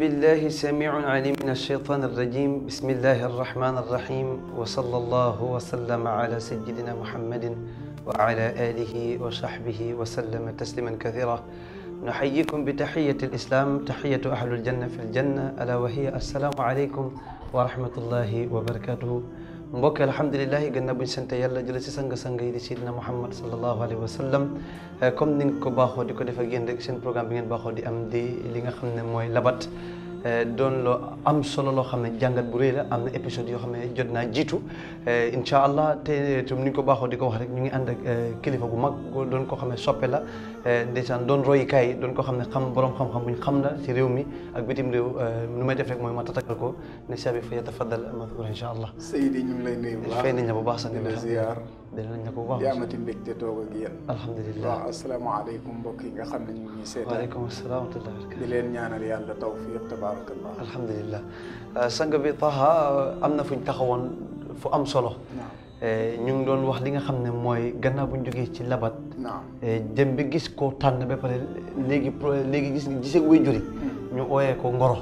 بالله السميع العليم من الشيطان الرجيم بسم الله الرحمن الرحيم وصلى الله وسلم على سيدنا محمد وعلى آله وصحبه وسلم تسليما كثيرا نحييكم بتحية الإسلام تحية أهل الجنة في الجنة ألا وهي السلام عليكم ورحمة الله وبركاته mbokk alhamdulilahi gannaaw bu ñu sant yàlla jële si sang-sang yi di sidina muhammad sallallahu alayhi wa sallam comme ni nga ko baaxoo di ko def ak yéen rek seen programme bi ngeen baaxoo di am di li nga xam ne mooy labat doon loo am solo loo xam ne jàngat bu rëy la am na épisode yoo xam ne jot naa jiitu incha allah te tam ni ñu ko baaxoo di ko wax rek ñu ngi ànd ak kilifa gu mag doon ko xam ne soppe la ndeysaan doon royukaay doon ko xam ne xam borom xam-xam bu ñu xam la ci réew mi ak bitim réew nu may def rek mooy ma tatakal ko ne sabi fa yatafaddal madkur incha allah Seydi ñu ngi lay nuyu bu baax fay nañ la bu baax sang di bi la ziar dinañ la ko bu baax di amati mbégte toog ak yéen alhamdulilah waaw asalaamaaleykum mbokk yi nga xam ne ñu ngi ñuy seetaan waaleykum asalaam wa rahmatulah di leen ñaanal yàlla tawfiq tabaarakallah alhamdulilah sang bi Taha am na fuñ taxawoon fu am solo naam ñu ngi doon wax li nga xam ne mooy gannaaw bu ñu jógee ci labat naam dem bi gis ko tànn ba pare léegi pro léegi gis gisee way juri ñu ooyee ko ngoro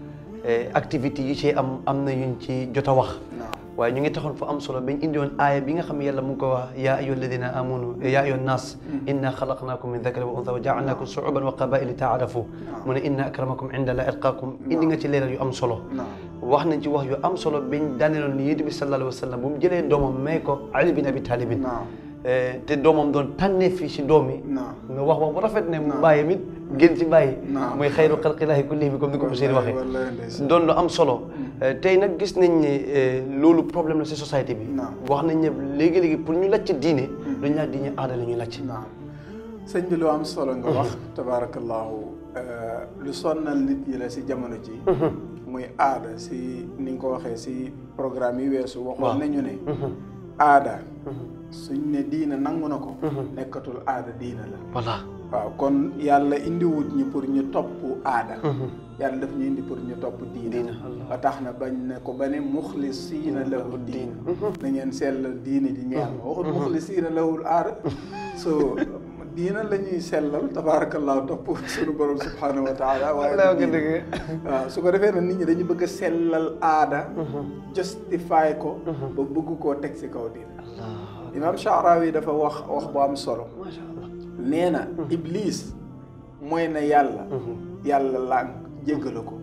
activité yi ci am am na yuñ ci jot a wax naam waaye ñu ngi taxoon fu am solo bañ indi woon aaya bi nga xam ne yàlla mu ngi ko wax yaa ayyuha alladina amanu yaa ayyuha nnaas inna xalaqnaakum min dakarin wa unsa wa jaalnaakum shuuban wa qabaila taarafu mu ne inna akramakum inda la atqaakum indi nga ci leeral yu am solo naam wax nañ ci wax yu am solo biñ daaneeloon ni yéen bi sallallahu alayhi wa sallam bu mu jëlee doomam may ko Ali bin Abi Talibin naam te doomam doon tànnee fii si doom yi naam nga wax wax bu rafet ne mu bàyyi mit gën ci bàyyi Naam. mooy xayru xalqillaahi kullihim comme ni ko monsieur waxee wallahi ndeysaan doon lu am solo tey nag gis nañ ne loolu problème la si société bi Naam. wax nañ ne léegi-léegi pour ñu lacc diine duñ laa diine aada la ñuy lacc naam sëñ bi lu am solo nga wax tabaarakallahu lu sonnal nit yi la si jamono ji muy aada si ni nga ko waxee si programme yi weesu waxoon nañu ne aada suñ ne diina nangu na ko nekkatul aada diina la voilà waaw kon yàlla indiwut ñi pour ñu topp aada yàlla daf ñu indi pour ñu topp diina Diina, Allah. ba tax na bañ ne ko ba ne muxlisiina lahu diin na ngeen sellal diine ji ñeel ma waxut muxlisiina lahul aada so diina la ñuy sellal tabaarakallahu topp suñu borom subhanahu wa taala waaye Allah du nga diine. dëgg. waaw su ko defee nag nit ñi dañu bëgg a sellal aada justify ko ba bëgg koo teg si kaw diina allah imam Sha'rawi dafa wax wax bu am solo macha allah nee na iblis mooy na yàlla yàlla lànk jéggalu ko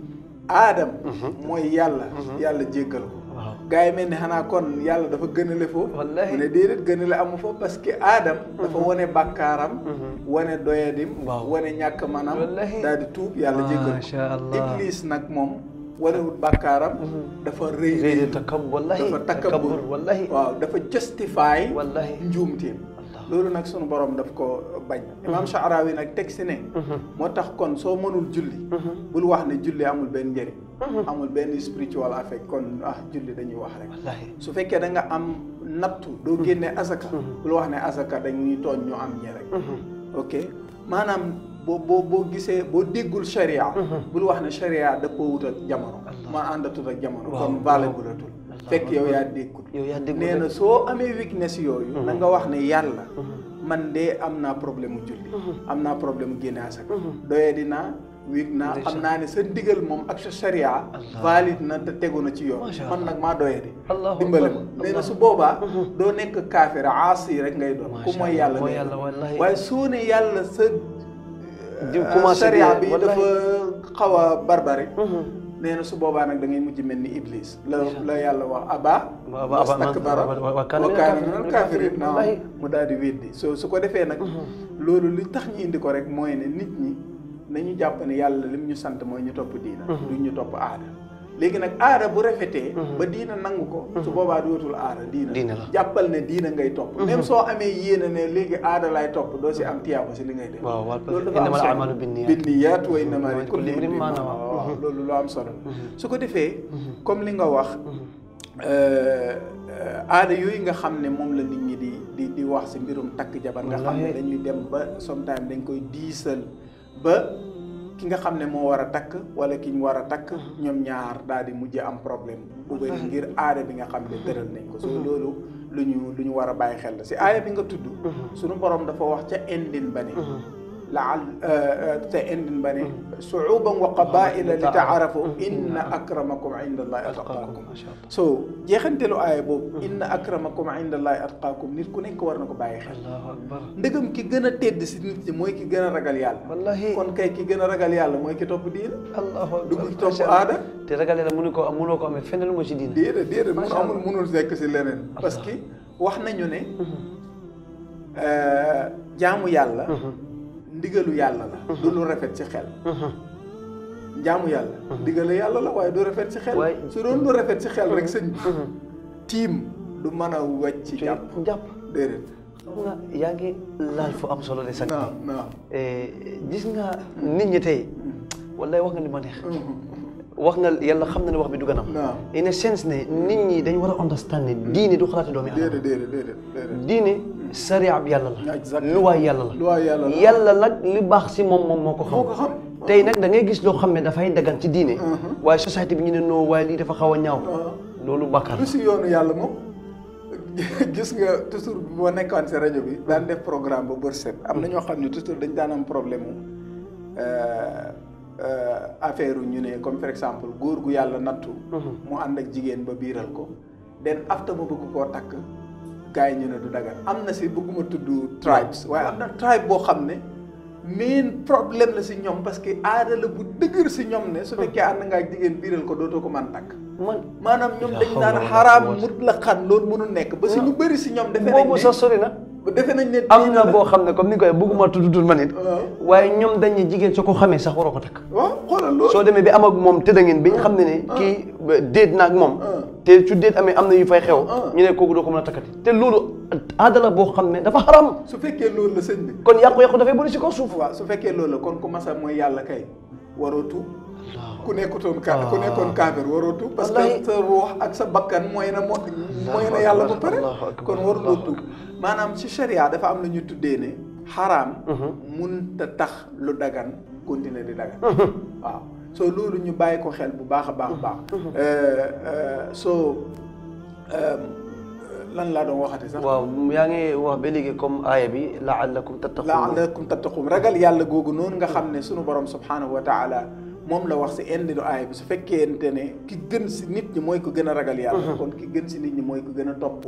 aadam mooy yàlla yàlla jéggal ko waaw gars yi mel ni xanaa kon yàlla dafa gënale foofu Wallahi. mu ne déedéet gënale amu fa parce que aadam dafa wane bàkkaaram wane doyadim Waaw. wane ñàkk manam Wallahi. daal di tuub yàlla jéggal Masha ko Allah. iblis nag moom wanewut bàkkaaram dafa rëy réy de takab wallahi dafa takabbur wallahi waaw dafa justify wallahi njuumteem Allah. loolu nag sunu borom daf ko bañ imam Sha'rawi nag teg si ne moo tax kon soo mënul julli bul wax ne julli amul benn njëriñ amul benn spiritual affect kon ah julli dañuy wax rek wallahi su fekkee da nga am nattu doo génnee asaka bul wax ne asaka dañuy tooñ ñu am ñi rek ok maanaam boo boo boo gisee boo déggul sharia bul wax ne sharia dëppoo wut ak jamono ma àndatut ak jamono Waaw, kon waaw. valable atul fekk yow yaa déggul yow yaa dégg nee na soo amee weakness yooyu na nga wax ne yàlla man de am naa problème mu julli am naa problème mu génne asaka doye dinaa weak naa xam naa ne sa ndigal moom ak sa sharia valide na te tegu na ci yoon Masha man nag maa doye di Allahu dimbale akbar. ma nee na su boobaa doo nekk kaafira aasi rek ngay doon ku Masha mooy Allah, yàlla mooy ngay yàlla, doon. wallahi. waaye soo ne yàlla sa Di commencé sharia di- bi wallahi. dafa xaw a barbare nee na su boobaa nag da ngay mujj mel ni iblis la la yàlla wax aba Wa- wa- wastakbara wa- wa- wa kaana wa minal kaana kaafiriin. minal kaafiriin naam Wallahi. mu daal di weddi so su ko defee nag loolu li tax ñu indi ko rek mooy ne nit ñi nañu jàpp ne yàlla lim ñu sant mooy ñu topp diina duñ ñu topp aada léegi nag aada bu rafetee ba diina nangu ko su boobaa dootul aada diina Diina la. jàppal ne diina ngay topp même soo amee yéene ne léegi aada lay topp doo si am tiyaaba si li ngay def waaw waaw loolu dafa am innamal solo a'maalu binniyaat. binniyaat wa innamaa Wa likulli likulli imri'in imri'in maa maa nawaa. nawaa waaw loolu lu am solo su ko defee comme li nga wax aada yooyu nga xam ne moom la nit ñi di di di wax si mbirum takk jabar nga xam ne Wallaahi. dañuy dem ba sometimes dañ koy diisal ba ki nga xam ne moo war a takk wala ki ñu war a takk ñoom ñaar daal di mujj am problème bu bëri ngir aada bi nga xam ne tëral nañ ko so loolu lu ñu lu ñu war a bàyyi xel la si aaya bi nga tudd suñu borom dafa wax ca indin ba ne laal te indin ba ne suuban wa qabaila li taarafu inna akramakum inda allahi atqaakum macha allah so jeexantelu aaya boobu inna akramakum inda allahi atqaakum nit ku nekk war na ko bàyyi xel allahu akbar ndëgam ki gën a tedd si nit ñi mooy ki gën a ragal yàlla wallahi kon kay ki gën a ragal yàlla mooy ki topp diina allahu akbar dugg ci topp macha allah. aada te ragal yàlla mënu ko am mënoo ko amee fenn lu ma ci diine déedéet déedéet mun Macha amul Allah. munul nekk si leneen parce que wax nañu ne euh, jaamu yàlla ndigalu yàlla la du lu rafet ci xel jaamu yàlla ndigalu yàlla la waaye du rafet ci xel Waaye- su doon lu rafet ci xel rek sëñ bi tiim du mën a wàcc ci jàpp jàpp déedéet xam nga yaa ngi laal fu am solo de sax naam naam gis nga nit ñi tey wallahi wax nga li ma neex wax nga yàlla xam na ne wax bi du ganam naam in a sense ne nit ñi dañ war a understand ne diine du xalaati doomi adama déedéet déedéet déedéet déedéet diine sariya bi yàlla la Exactement. luwaay yàlla la luwaay yàlla la yàlla nag li baax si moom moom moo ko moo ko xam xam tey nag da ngay gis loo xam ne dafay dagan ci diine waaye société bi ñu ne noo waaye lii dafa xaw a ñaaw loolu bàkkaar lu si yoonu yàlla moom gis nga toujours bu ma nekkoon si rajo bi daan def programme ba bër set am na ñoo xam ne toujours dañ daan am problème mu affaire ñu ne comme par exemple góor gu yàlla nattu mu ànd ak jigéen ba biiral ko den afta ma bëgg koo takk gars yi ñu ne du dagan am na si bëgguma tudd tribes waaye am na tribe boo xam ne main problème la si ñoom parce que aada la bu dëgër si ñoom ne su fekkee ànd nga ak jigéen biiral ko dootoo ko mën takk man maanaam ñoom La dañ hawla naan wala xaraam quwwata. mutlaqan loolu mënul nekk ba si ñu bëri si ñoom defe nañ boobu ne sax sori na defe nañ ne am diine na la. boo xam ne comme ni koy bëgguma tudd tur ma nit waaw waaye ñoom dañ ne jigéen soo ko xamee sax waroo ko takk waaw xoolal loolu soo demee bi am ak moom tëdda ngeen bi ñu xam ne ne kii déet na ak moom Ah. te su déet amee am na yu fay xew Ah. ñu ne kooku doo ko mën a takkati te loolu aada la boo xam ne dafa xaram su fekkee loolu la sëñ bi kon yàqu-yàqu dafay bëri si kaw suuf waaw su fekkee loolu la kon ku masa mooy yàlla kay waroo tuub ku nekkutoon ka ku nekkoon kaafir waroo tuub parce Wallahi. que sa ruux ak sa bakkan mooy na moo mooy na yàlla ba pare Allahu akbar, kon waruloo Allahu tuub maanaam ci sharia dafa am lu ñu tuddee ne xaraam mun ta tax lu dagan continuer di dagan waaw soo loolu ñu bàyyi ko xel bu baax a baax a baax soo lan laa doon waxati sax waaw yaa ngi wax ba léegi comme aaya bi laallakum tattaqun laalakum tattaqum ragal yàlla googu noonu nga xam ne sunu borom subhanahu wa taala moom la wax si indi lu aaya bi su fekkente ne ki gën si nit ñi mooy ko gën a ragal yàlla kon ki gën si nit ñi mooy ko gën a topp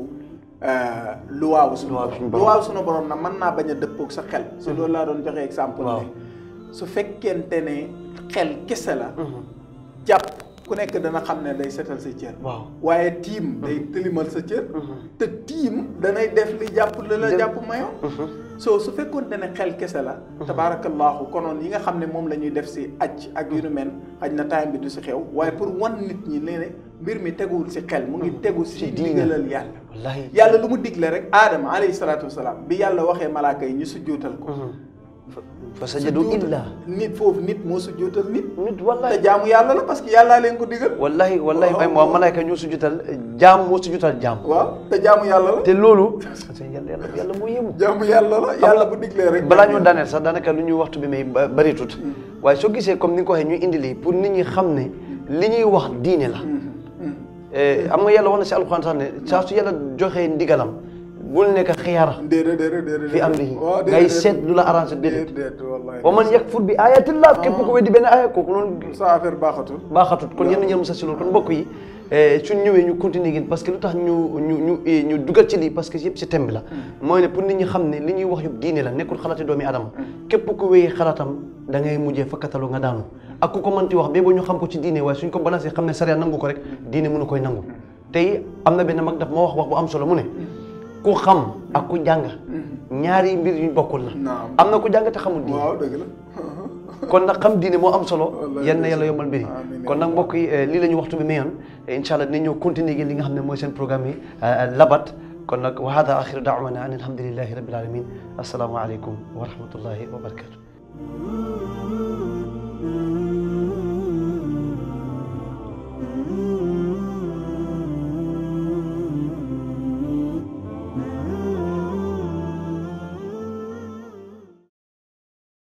luwaawu sunu Luwaawu borom sunu borom. luwaawu sunu borom nag mën naa bañ a dëppoog sa xel si loolu laa doon joxe exemple Waaw. ne su fekkente ne xel kese la jàpp ku nekk dana xam ne day setal sa cër waaw waaye tiim day tëlimal sa cër te tiim danay def li jàpp la la Dem- jàpp mayoon soo su fekkoonte ne xel kese la tabaarakallaahu konoon yi nga xam ne moom la ñuy def si aj ak yu nu mel xaj na time bi du si xew waaye pour wan nit ñi ne ne mbir mi teguwul si xel mu ngi tegu si Si diine. ndigalal yàlla wallahi yàlla lu mu digle rek aadama alayhi salaatu wasalaam bi yàlla waxee malaaka yi ñu sujjootal ko fa sajadu sujjóot- illa nit foofu nit moo sujjootal nit nit te wallahi jaamu yàlla la parce que yàllaa leen ko digal wallahi wallahi Waaw. ay moo malaayka ñoo sujjutal jaam moo sujjutal jaam waaw te jaamu yàlla la te loolu yàlla yàlla yàlla moo yéemu jaamu yàlla la yàlla bu diglee rek balaa ñoo daaneel sax daanaka lu ñuy waxtu bi may ba- bari tut waaye soo gisee comme ni nga ko waxee ñuy indi lii pour nit ñi xam ne li ñuy wax diine la Eh, am nga yàlla wax na si alxuraan sax ne saa su yàlla joxee ndigalam bul nekk xiyaara déedéet déedéet déedéet fi amrihi waaw ngay seet lu la arrangé déedéet déedéet wallahi wa man yakfur bi ayatillah képp ko weddi benn aaya kooku noonu sa affaire baaxatul baaxatut kon yenn ñëw mu sa si loolu kon mbokk yi suñ ñëwee ñu continuer gin parce que lu tax ñu ñu ñu eh, ñu dugal ci lii parce que yëpp si thème bi la mooy ne pour nit ñi xam ne li ñuy wax yëpp diine la nekkul xalaati doomi adama képp ku wéyee xalaatam da ngay mujjee fakkatalu nga daanu ak ku ko mënti wax ba ba ñu xam ko ci diine waaye suñ ko balancé xam ne sariya nangu ko rek diine mënu koy nangu tey am na benn mag daf ma wax wax bu am solo mu ne ku xam ak ku jàng ñaari mbir yu bokkul la naam am na ku jàng te xamul diine waaw dëgg la kon nag xam diine moo am solo Wallahi yal na yàlla yombal mbir yi Amiin. kon nag mbokk yi eh, lii la ñu waxtu bi mayoon incha allah dinañ ñëw continuer gi li nga xam ne mooy seen programme yi eh, labat kon nag wa hada axiru daawana an alhamdulillahi rabbil alamin assalaamu aleykum wa rahmatullahi wa barakatuh